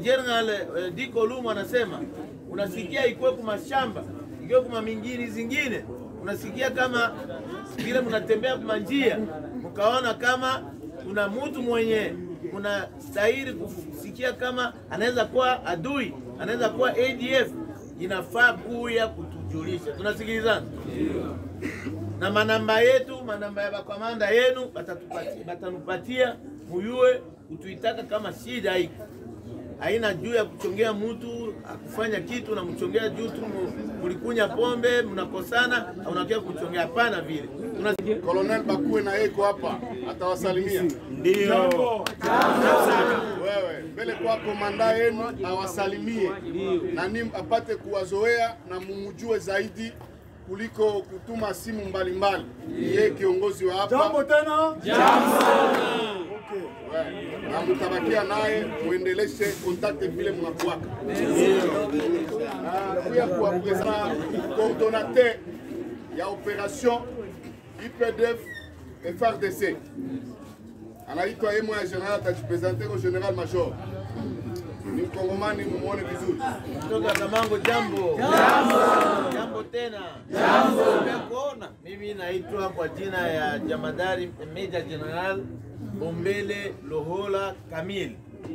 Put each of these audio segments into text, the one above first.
General eh, Diko Lumu anasema unasikia ikuwe kuma shamba ikiwe kuma mingini zingine, unasikia kama vile mnatembea kuma njia mkaona kama kuna mtu mwenye unastahili kusikia kama anaweza kuwa adui, anaweza kuwa ADF, inafaa kuya kutujulisha. Tunasikilizana na manamba yetu, manamba ya bakamanda yenu batatupatia, batanupatia muyue kutuitaka kama shida iko haina juu ya kuchongea mtu akufanya kitu na mchongea juu tu mu- mulikunya pombe mnakosana, unakia kuchongea. Hapana vile Tuna- Colonel Bakue na yeko hapa atawasalimia. ndio Wewe mbele kwa komanda yenu awasalimie na ni apate kuwazoea na mumujue zaidi kuliko kutuma simu mbalimbali. Yeye kiongozi wa hapa Jambo tena. Wewe, na mtabakia naye muendeleshe contact vile mnakuwaka. Ah, Pia kuwapresenta coordonnateur ya operation IPDF FRDC anaitwa yeye mwa general, atajipresente kwa general major. Ni mkongomani, mumuone vizuri. kutoka Kamango. Jambo jambo jambo tena jambo, nimekuona mimi. Naitwa kwa jina ya jamadari Meja General Bombele Lohola Kamil,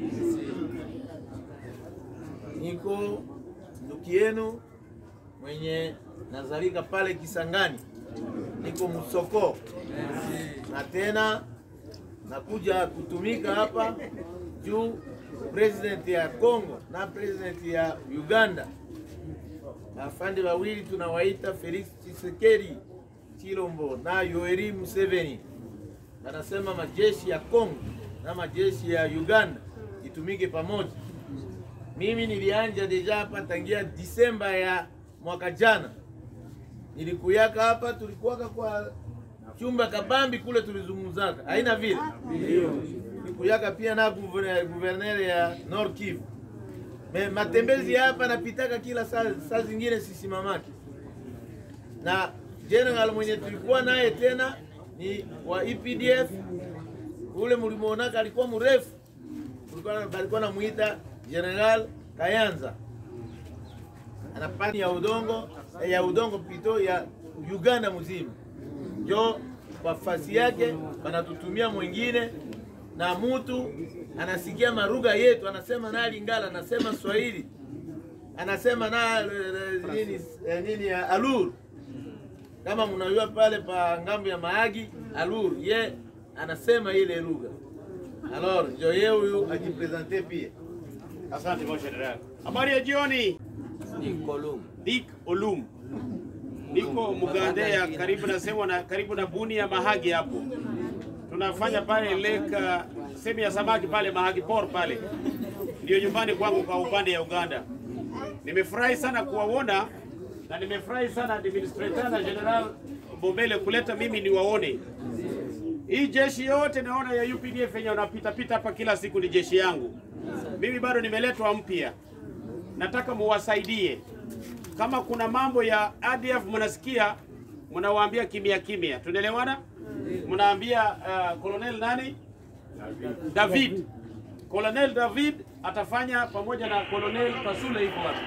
niko ndugu yenu mwenye nazalika pale Kisangani, niko Musoko na tena nakuja kutumika hapa juu president ya Congo na president ya Uganda, afande wawili tunawaita Felix Tshisekedi Chilombo na Yoweri Museveni, wanasema majeshi ya Congo na majeshi ya Uganda itumike pamoja. Mimi nilianja deja hapa tangia Disemba ya mwaka jana, nilikuyaka hapa, tulikuwaka kwa chumba kabambi kule, tulizungumzaka haina vile nilikuyaka pia na guver- guverner ya Nord Kivu. Me, matembezi hapa napitaka kila saa, saa zingine sisimamaki na general mwenye tulikuwa naye tena ni wa EPDF ule mlimuonaka alikuwa mrefu, Kulikuwa- balikuwa namuita General Kayanza ana pani ya udongo eh, ya udongo pito ya Uganda mzima, njo kwa fasi yake banatutumia mwingine na mutu anasikia maruga yetu, anasema na Lingala, anasema Swahili, anasema na eh, eh, nini, eh, nini ya Alur kama mnajua pale pa ngambo ya Mahagi Alur, ye anasema ile lugha. Alors njo ye huyu ajipresente pia. Asante mon general. Habari ya jioni. Dick Olum. Niko Mugandea karibu na sehemu na karibu na buni ya Mahagi hapo. Tunafanya pale leka sehemu ya samaki pale Mahagi Port pale. Ndio nyumbani kwangu kwa upande ya Uganda. Nimefurahi sana kuwaona na nimefurahi sana administrator na general Bombele kuleta mimi niwaone. Hii jeshi yote naona ya UPDF yenye wanapita pita hapa kila siku ni jeshi yangu. Mimi bado nimeletwa mpya, nataka muwasaidie. Kama kuna mambo ya ADF mnasikia, mnawaambia kimya kimya, tunaelewana? Mnaambia uh, Colonel nani David, Colonel David atafanya pamoja na Colonel Kasule iko wapi?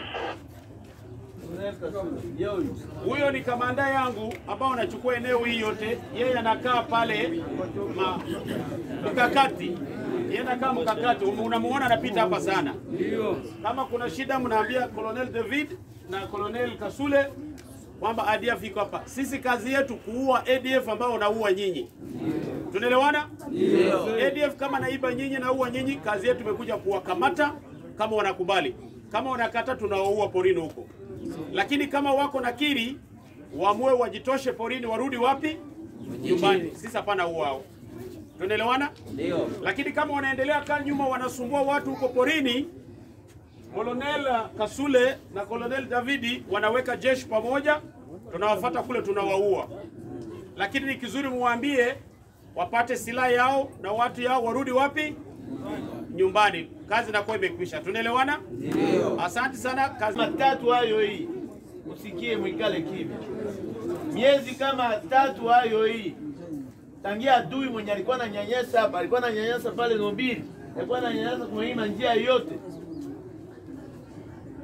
Huyo ni kamanda yangu ambao anachukua eneo hii yote. Yeye anakaa pale ma, mkakati, yeye anakaa mkakati. Unamuona anapita hapa sana. Kama kuna shida, mnaambia Colonel David na Colonel Kasule kwamba ADF iko hapa. Sisi kazi yetu kuua ADF ambao unaua nyinyi. Tunaelewana? ADF kama naiba nyinyi na ua nyinyi, kazi yetu imekuja kuwakamata kama wanakubali. Kama wanakata, tunawaua porini huko lakini kama wako na kiri waamue wajitoshe porini, warudi wapi? Nyumbani. Sisi hapana uao, tunaelewana? Ndio. Lakini kama wanaendelea kaa nyuma, wanasumbua watu huko porini, Colonel Kasule na Colonel Davidi wanaweka jeshi pamoja, tunawafata kule, tunawaua. Lakini ni kizuri muwaambie wapate silaha yao na watu yao, warudi wapi? Nyumbani. Kazi inakuwa imekwisha. Tunaelewana? Ndio. Asante sana. Kazi matatu hayo hii, msikie mwikale kimya. Miezi kama tatu hayo hii, tangia adui mwenye alikuwa na nyanyasa hapa, alikuwa na nyanyasa pale Nobili, alikuwa na nyanyasa kwa hii njia yote,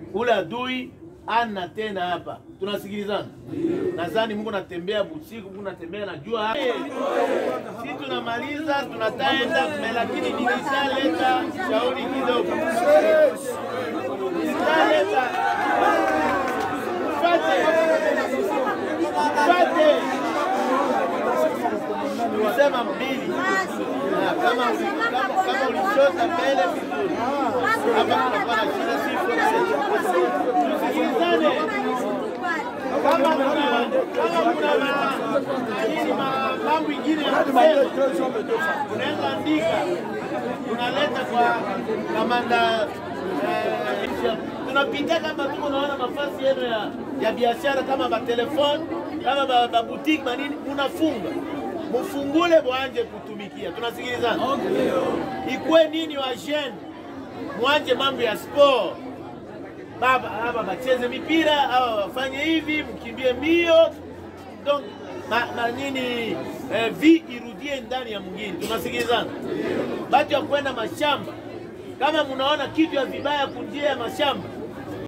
ule adui ana tena hapa. Tunasikilizana? Nadhani Mungu natembea busiku, Mungu natembea na jua hapa. Si tunamaliza tunataenda, lakini nilishaleta shauri kidogo. Nilishaleta fate fate kusema mbili Na kama kama kama ulichota mbele vizuri hapa tunakuwa na shida sifu tusikilizane kama kuna kama kuna ma- nini ma- mambo ingine ya kusema unaweza andika unaleta kwa kamanda eh, tunapita kama tuko naona mafasi yenu ya, ya biashara kama matelefoni kama ba- babutiki manini, unafunga mufungule mwanje kutumikia. Tunasikilizana? Ikwe nini wa jeune mwanje mambo ya sport baba hapa bacheze mipira hawa wafanye hivi, mkimbie mbio donc ma, ma nini eh, vi irudie ndani ya mwingine. Tunasikilizana? Batu ya kwenda mashamba, kama mnaona kitu ya vibaya kunjia ya mashamba